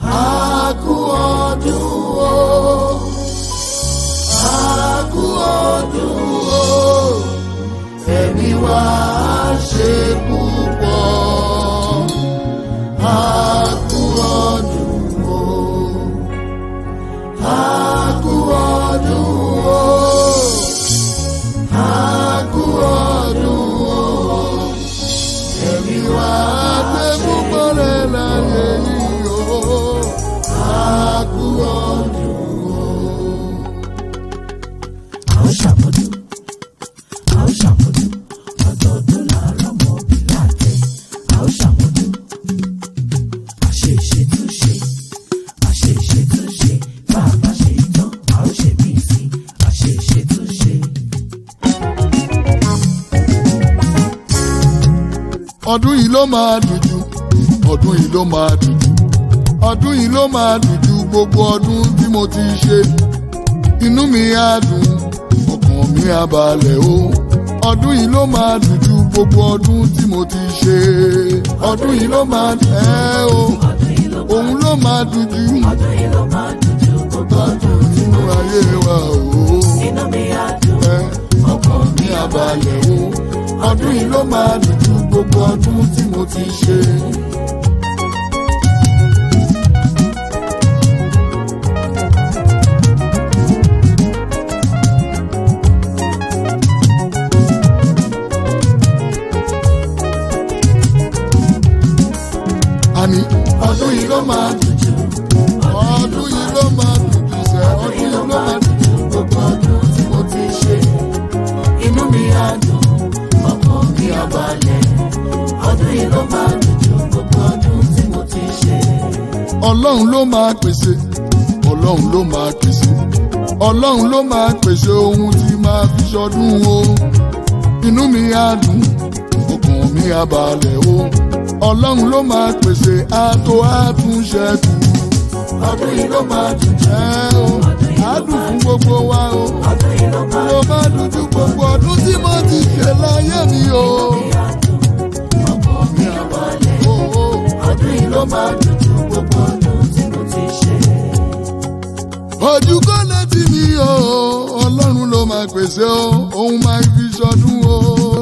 A kú ọdún o. A kú ọdún o. Ẹ̀mí wa á ṣe púpọ̀. A kú ọdún o. A kú ọdún o. A kú ọdún o. Ẹ̀mí wa á gbé púpọ̀ rẹ̀ láyé yìí o. A kú ọdún o. a ó ṣàmọ́dún a ó ṣàmọ́dún ọdọọdún làárọ̀ mọ́ bí láàtẹ̀ a ó ṣàmọ́dún àṣe ìṣètúnṣe àṣe ìṣètúnṣe bá a bá ṣe ìtàn a ó ṣe mí sí àṣe ìṣètúnṣe. ọdún yìí ló máa dùn jù ọdún yìí ló máa dùn jù ọdún yìí ló máa dùn jù gbogbo ọdún tí mo ti ṣe inú mi á dùn ọkàn mi á balẹ̀ o ọdún yìí ló máa dùn jù gbogbo ọdún tí mo ti ṣe ọdún yìí ló máa dùn ẹ́ o ọdún yìí ló òun ló máa dùn jù ọdún yìí ló máa dùn ju gbogbo ọdún tí nínú ayé wa o inú mi á dùn ẹ́ ọkàn mi á balẹ̀ o ọdún yìí ló máa dùn jù gbogbo ọdún tí mo ti ṣe. àní ọdún yìí ló máa dùn jù ọdún yìí ló máa dùn jù sẹ́ ọdún yìí ló máa dùn jù gbogbo ọdún tí mo ti ṣe inú mi á dùn ọkàn mi á balẹ̀ ọdún yìí ló máa dùn ju gbogbo ọdún tí mo ti ṣe. ọlọ́run ló máa pèsè ọlọ́run ló máa pèsè ọlọ́run ló máa pèsè ohun tí máa fi ṣọdún o inú mi á dùn ọkàn mi á balẹ̀ o ọlọ́run ló máa pèsè àtò àtúnṣẹ́kù ọdún yìí ló máa dùn jẹ́ o á dùn fún gbogbo wa o ọdún yìí ló máa ló máa dùn ju gbogbo ọdún tí mo ti ṣe láyé mi o. ọkàn mi á balẹ̀ o, o, ọdún yìí ló máa dùn ju gbogbo ọdún tí mo ti ṣe. ojú kò létí mi o ọlọ́run ló máa pèsè o òun máa fi ṣọdún o.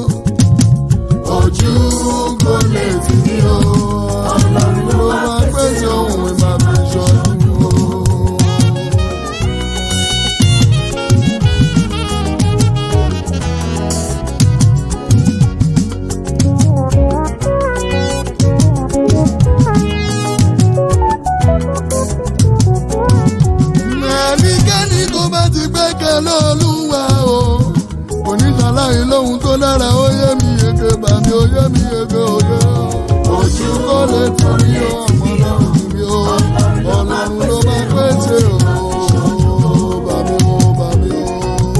ojú kò létí mi o ọlọ́run ló máa pèsè òun máa fi ṣọdún o. ẹnikẹ́ni tó bá ti gbẹ́kẹ̀ lọ́lúwa o oníṣàlàyé lóhun tó dára ó yé mi yege bàmí ó yé mi yege òye o ojú kò lè torí o ọmọ lọ́rùn mi o ọlọ́run ló máa pèsè o bàmí o bàmí o.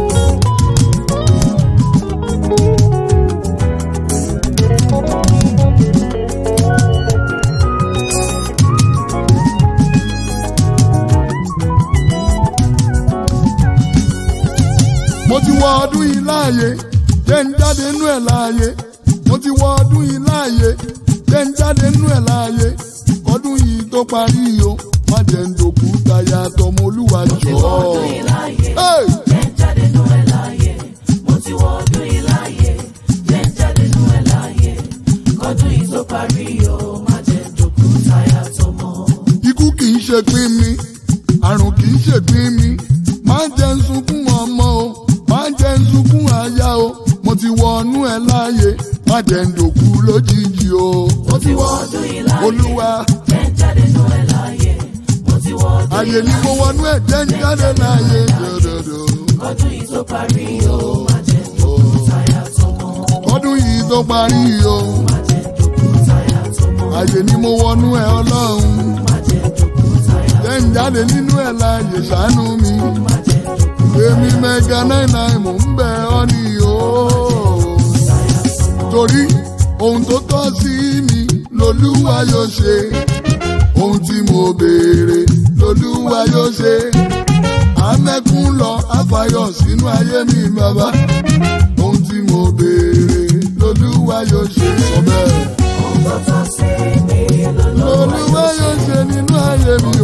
mo ti wọ ọdún yìí láàyè jẹ́ ń jáde nú ẹ̀ láàyè mo ti wọ ọdún yìí láàyè jẹ́ ń jáde nú ẹ̀ láàyè ọdún yìí tó parí o má jẹ́ ń dòkú táyà tọmọ olúwa jọ. wọ ọdún yìí láàyè Hey! jẹ́ ń jáde nú ẹ̀ láàyè mo ti wọ ọdún yìí láàyè jẹ́ ń jáde nú ẹ̀ láàyè kọdún yìí tó parí o má jẹ́ dòkú táyà tọmọ. ikú kì í ṣe pín mi àrùn kì í ṣe pín mi máa ń jẹ́ ń sunkún ọmọ o máa ń jẹ́ ń sunkún aya o mo ti wọnú ẹ̀ láàyè má jẹ́ ń dòkú lójijì o. mo ti wọ ọdún yìí láàyè olúwa jẹ́ ń jáde nú ẹ̀ láàyè mo ti wọ ọdún àyè ni mo wọnú ẹ̀ jẹ́ ń jáde láàyè dòdòdò. kọdún yìí tó parí o má jẹ́ dòkú táyà tọmọ. ọdún yìí tó parí o má jẹ́ dòkú táyà tọmọ. àyè ni mo wọnú ẹ̀ ọlọ́run má jẹ́ dòkú táyà jẹ́ ń jáde nínú ẹ̀ láàyè ṣàánú mi. má jẹ́ dòkú èmi mẹ́ga náírà mò ń bẹ̀ ọ́ ní o. táyà tọmọ. torí ohun tó tọ́ sí mi lolúwa yóò ṣe ohun tí mo béèrè lolúwa yóò ṣe amẹ́kún lọ àfàyọ̀ sínú ayé mi bàbá ohun tí mo béèrè lolúwa yóò ṣe sọ bẹ́ẹ̀. Ohun tó tọ́ sí mi lolúwa lolúwa yóò ṣe nínú ayé mi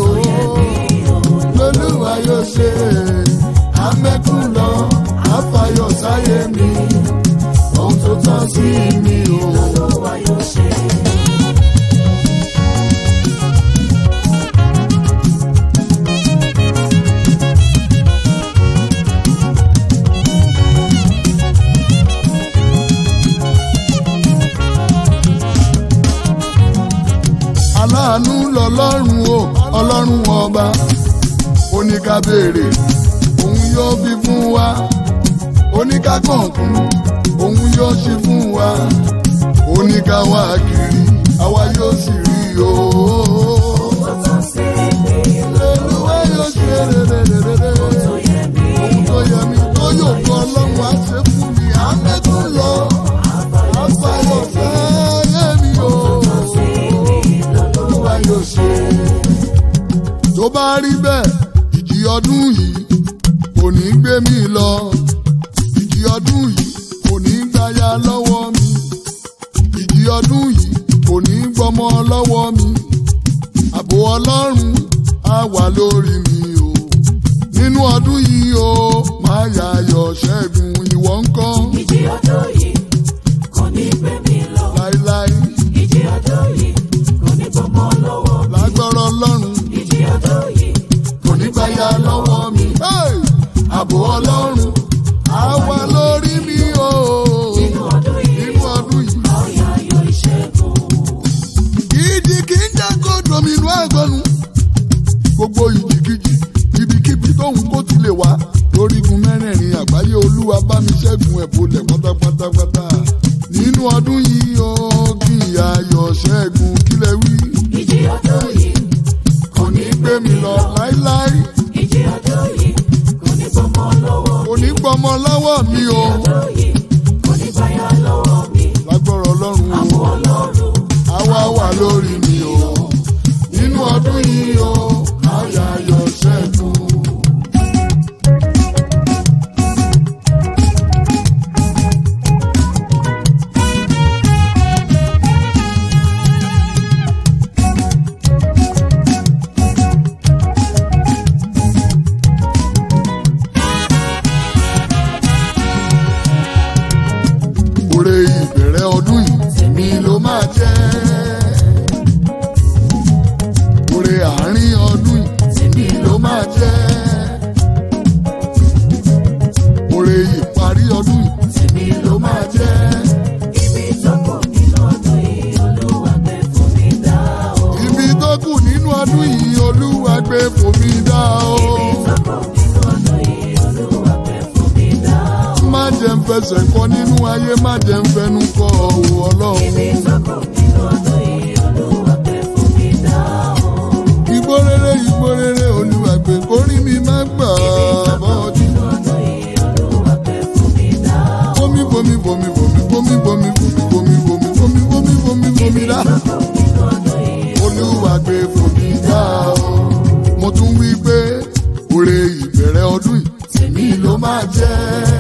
lọ́lọ́run o ọlọ́run ọba ó ní ká béèrè òun yóò fi fún wa ó ní ká kọ̀ọ̀kún òun yóò ṣe fún wa ó ní ká wá kiri àwa yóò sì rí o. Olúwa yóò ṣe rere ohun tó yẹ mí tó yóò kọ́ ọlọ́run á ṣe fún mi àmẹ́tún lọ àbáyọ̀ fẹ́ mi o. Olúwa yóò ṣe. Tó bá rí bẹ́ẹ̀, ìjì ọdún yìí kò ní gbé mi lọ. Ìjì ọdún yìí kò ní gbáyà lọ́wọ́ mi. Ìjì ọdún yìí kò ní gbọ́mọ lọ́wọ́ mi. Ààbò Ọlọ́run á wà lórí mi o. Nínú ọdún yìí o, máa yàyọ̀ ṣẹ́gun ìwọ ńkọ́ Ìjì ọdún yìí kò ní gbé mi lọ. láíláí Ìjì ọdún yìí kò ní gbọmọ lọ́wọ́. lágbọ́rọ̀ Ọlọ́run. Ìjì ọdún yìí kò ní gbáyà lọ́wọ́ mi. Hey! Ààbò Ọlọ́run á wà lórí mi o. nínú ọdún yìí Nínú ọdún yìí. ọ̀yà ayọ̀ ìṣẹ́gun. Ìdí kì í jẹ́ kó dominú àgbọ̀nù. Gbogbo ìjìkìjì ibikíbi tóun kó ti lè wá. Lórígun mẹ́rẹ̀ẹ̀rin àgbáyé Olúwa bá mi ṣẹ́gun ẹ̀ bolẹ̀ pátápátápátá. Nínú ọdún yìí o, kí ayọ̀ ṣẹ́gun kílẹ̀ wí. Ìjì ọdún yìí Kò ní gbé mi lọ láíláí. ìjì ọdún yìí kò ní gbọmọ lọ́wọ́. Kò ní gbọmọ lọ́wọ́ mi o. ọdún yìí kò ní gbáyà lọ́wọ́ mi. Lágbọ́rọ̀ Ọlọ́run o. Àbò Ọlọ́run àwa wà lórí mi o nínú ọdún yìí o àyà yọ ṣẹ́gun. Oore ìbẹ̀rẹ̀ ọdún yìí tèmi ló máa jẹ́. Oore àárín ọdún yìí tèmi ló máa jẹ́. Oore ìparí ọdún yìí tèmi ló máa jẹ́. ibi tó kù nínú ọdún yìí Olúwa gbé fún mi dá o. Ibi tó kù nínú ọdún yìí Olúwa gbé fòmí dá o. Ibi tó kù nínú ọdún yìí Olúwa gbé fún mi dá o. Má jẹ́ ń fẹsẹ̀ kọ nínú ayé, má jẹ́ ń fẹnu kọ òwò Ọlọ́run. Ibi tó kù nínú ọdún yìí Olúwa gbé fún mi dá o. Igbó rere igbó rere Olúwa gbé kórí mi má gbà bọ́ọ̀dì. Nínú ọdún yìí Olúwa gbé fún mi dá o. Bomi bomi bomi bomi bomi bomi bomi bomi bomi bomi bomi bomi bomi dá. Nínú ọdún yìí Olúwa gbé fòmí dá o. Mo tún wí pé òrè ìbẹ̀rẹ̀ ọdún yìí tèmi ló máa jẹ́.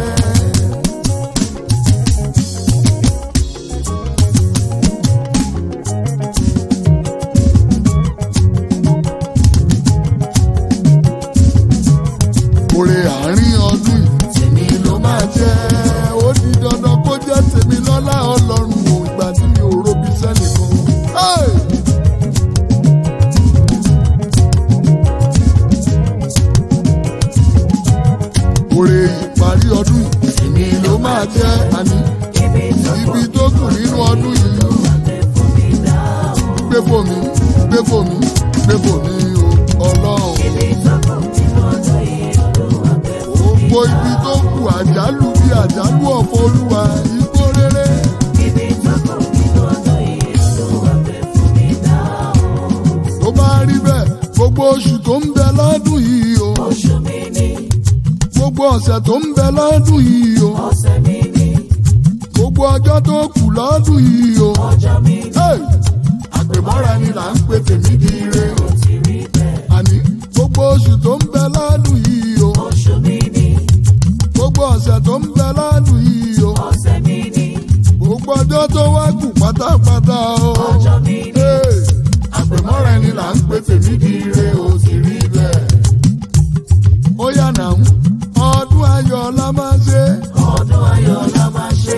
Òrè àárín ọdún yìí tèmi ló máa jẹ́. Ó di dandan kó jẹ́ tèmi lọ́lá Ọlọ́run o ìgbà tí mi ò robi sẹ́nìkan. Hey! Òrè ìparí ọdún yìí tèmi ló máa jẹ́ àní. ibi tó Ibi tó kù nínú ọdún yìí gbé fún mi dá o. gbé fòmí gbé fòmí gbé fòmí o Ọlọ́run. Ibi tó kù nínú ọdún yìí Olúwa gbé fún mi Gbogbo ibi tó kù àjálù bí àjálù ọ̀fọ̀ Olúwa igbó rere. Ibi tó kù nínú ọdún yìí Olúwa gbé fún mi dá o. Tó bá rí bẹ́ẹ̀ gbogbo oṣù tó ń bẹ lọ́dún yìí o. Oṣù mi ni, Gbogbo ọ̀sẹ̀ tó ń bẹ lọ́dún yìí o. ọ̀sẹ̀ mi ni, Gbogbo ọjọ́ tó kù lọ́dún yìí o. ọjọ́ mi ni, Hey! Àpèmọ́ra ni là ń pè tèmi di ire o. ó ti rí bẹ́ẹ̀. Àní gbogbo oṣù tó ń bẹ lọ́dún yìí o. Oṣù mi ni, Gbogbo ọ̀sẹ̀ tó ń bẹ lọ́dún yìí o. ọ̀sẹ̀ mi ni, Gbogbo ọjọ́ tó wá kù pátápátá o. ọjọ́ mi ni, Hey! Àpèmọ́ra ni là ń pè tèmi di ire o ti rí bẹ́ẹ̀. Ó yà nà ń ọdún ayọ̀ la máa ṣe. ọdún ayọ̀ la máa ṣe.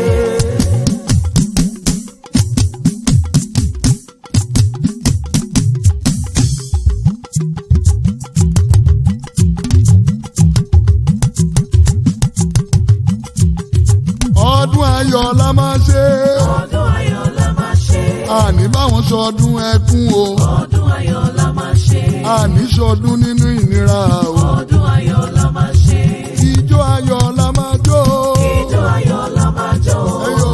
Ọdún ayọ̀ la máa ṣe. Ọdún ayọ̀ la máa ṣe. Àní báwọn sọdún ẹkún o. Ọdún ọdún ayọ̀ la máa ṣe. àníṣọdún nínú ìnira o. ọdún ayọ̀ la máa ṣe. ijó ayọ̀ la máa jó. ijó ayọ̀ la máa jó. Ẹyọ.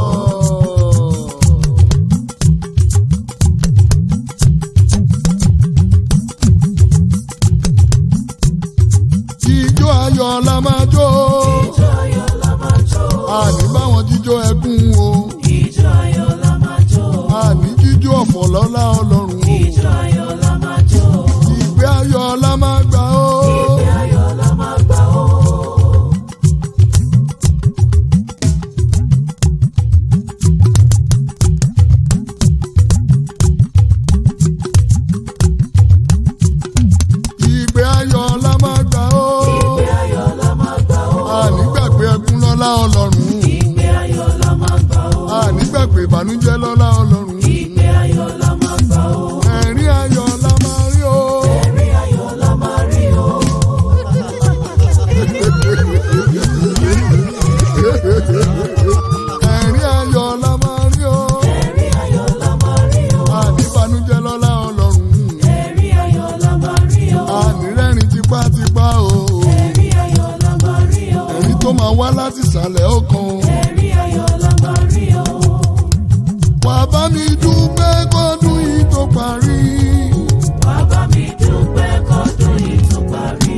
ijó ayọ̀ la máa jó. ijó ayọ̀ la máa jó. àní báwọn jíjó ẹkún o. ijó ayọ̀ la máa jó. àní jíjó ọ̀fọ̀ lọ́lá ọlọ́run o. ijó ayọ̀ la máa jó. ìgbé ayọ̀ la máa gbà o. ìgbé ayọ̀ la máa gbà ó. ìgbé ayọ̀ la máa gbà o. ìgbé ayọ̀ la máa gbà ó. àní gbàgbé ẹkún lọ́lá ọlọ́run. ìgbé ayọ̀ la máa gbà ó. àní gbàgbé ìbànújẹ́ lọ́lá ọlọ́run. ìgbé ayọ̀ la máa gbà ó. ẹ̀rín ayọ̀ la máa rí o. ẹ̀rín ayọ̀ la máa rí o. ẹ̀rín ayọ̀ la máa rí o. ẹ̀rín ayọ̀ la máa rí o. àní ìbànújẹ́ lọ́lá ọlọ́run. ẹ̀rín ayọ̀ la máa rí o. àní rẹ́rìn tipátipá o. ẹ̀rín ayọ̀ la máa rí o. ẹ̀rín tó máa wá láti ìsàlẹ̀ ọkàn. ẹ̀rín ayọ̀ la máa rí o. wà á bá mi dúpẹ́ kọ́dún yìí tó parí. wá bá mi dúpẹ́ kọ́dún yìí tó parí.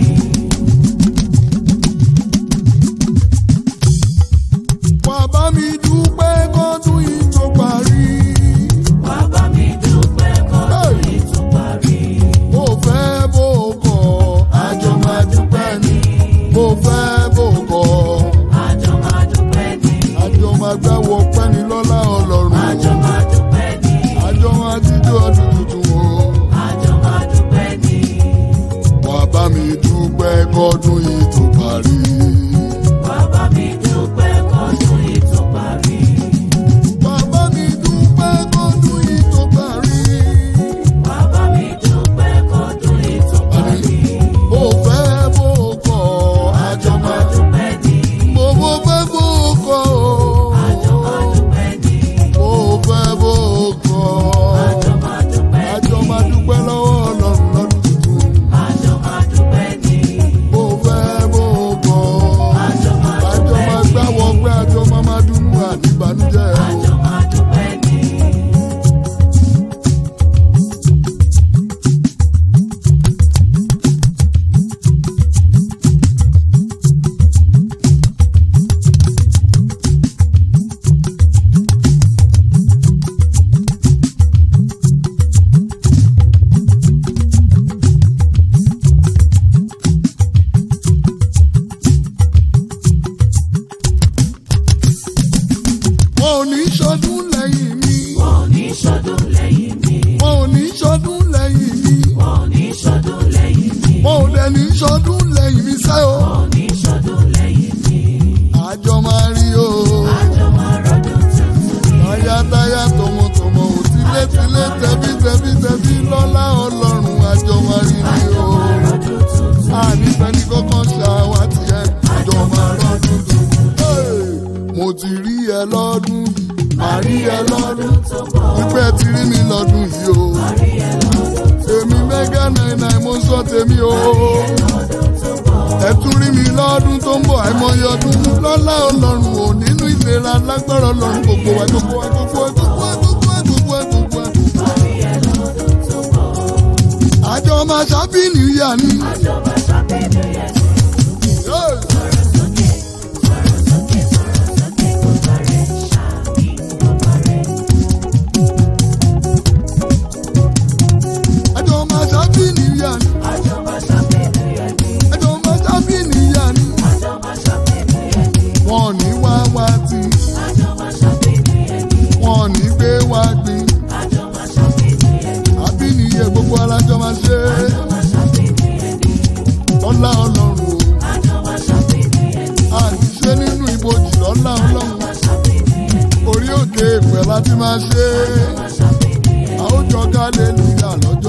wà á bá mi dúpẹ́ kọ́dún yìí tó parí. wá bá mi dúpẹ́ kọ́dún yìí tó parí. bó fẹ́ bó kọ̀ àjọ máa dúpẹ́ ni. bó fẹ́ bó kọ̀ àjọ máa dúpẹ́ ní. àjọ máa gbẹ́wọ̀ pẹ́ni lọ́lá ọlọ́run. àjọ máa dúpẹ́ ní. àjọ máa jíjó ọdún tuntun o. àjọ máa dúpẹ́ ní. wà á bá mi dúpẹ́ kọ́dún yìí tó parí. wá bá mi dúpẹ́ kọ́dún yìí tó parí. wà á bá mi dúpẹ́ kọ́dún yìí tó parí. wá bá mi dúpẹ́ kọ́dún yìí tó parí. bó fẹ́ bó kọ̀ àjọ àjọ máa máa dúpẹ́ ní. bó bó fẹ́ bó kọ̀ o. àjọ máa dúpẹ́ ní. bó fẹ́ bó kọ̀ àjọ máa dúpẹ́ àjọ ní. máa dúpẹ́ lọ́wọ́ ọlọ́run lọ́dún tuntun. àjọ máa dúpẹ́ ní. bó fẹ́ bó kọ̀ àjọ máa àjọ dúpẹ́ máa ní. gbáwọ́ pé àjọ máa máa dúnú àdìbànújẹ́ o. àjọ máa dúpẹ́ ní. wọn ò ní ṣọdún lẹ́yìn mi. wọn ò ní ṣọdún lẹ́yìn mi. wọn ò ní ṣọdún lẹ́yìn mi. wọn ò ní ṣọdún lẹ́yìn mi. wọn ò dẹ̀ ní ṣọdún lẹ́yìn mi sẹ́ o. wọn ò ní ṣọdún lẹ́yìn mi. àjọ máa rí o. àjọ máa rọ́dún tuntun ní. táyátáyá tọmọtọmọ ò tilétilé tẹbítẹbí tẹbí lọ́lá ọlọ́run àjọ máa rí ni àjọ o. máa rọ́dún tuntun. ànífẹ́ni kọ́kọ́ ṣàwátì ẹ̀ àjọ máa rọ́dún tuntun. Hey! mo ti rí ẹ lọ́dún yìí màá rí ẹ lọ́dún tó bọ̀. pípẹ́ ti rí mi lọ́dún yìí o. rí ẹ lọ́dún tó èmi mẹ́gà náírà mo sọ tèmi o. lọ́dún tó bọ̀. ẹ tún rí mi lọ́dún tó ń bọ̀ àìmọye ọdún lọ́lá ọlọ́run ò nínú ìlera lágbára ọlọ́run gbogbo wa gbogbo wa gbogbo wa gbogbo wa gbogbo wa gbogbo wa gbogbo wa. rí ẹ lọ́dún tó bọ̀. àjọ máa ṣàbí nìyà ni. àjọ máa ṣàbẹ̀dẹ̀ yẹn sí. Hey! sọ̀rọ̀ sókè sọ̀rọ̀ sókè sọ̀rọ̀ sókè kó parẹ́ ṣáàbì kó parẹ́. àjọ máa ṣàbí nìyà ni. àjọ máa ṣàbẹ̀dẹ̀ yẹn sí. àjọ máa ṣàbí nìyà ni. àjọ máa ṣàbẹ̀dẹ̀ yẹn sí. wọn ò ní wá wá tí àjọ máa ṣàbẹ̀dẹ̀ yẹn sí. wọn ò ní gbé wá gbin. àjọ máa ṣàbẹ̀dẹ̀ yẹn sí. àbí nìyẹn gbogbo alájọ máa ṣe é. àjọ máa ṣàbẹ̀dẹ̀ yẹn sí. lọ́lá ọlọ́run o. àjọ máa ṣàbẹ̀dẹ̀ yẹn sí. àṣìṣe nínú ibojì lọ́lá ọlọ́run. máa ṣàbẹ̀dẹ̀ yẹn sí. orí òkè ìpẹ́ láti máa ṣe é. máa ṣàbẹ̀dẹ̀ yẹn sí. àwùjọ ká lè lùyà lọ́jọ́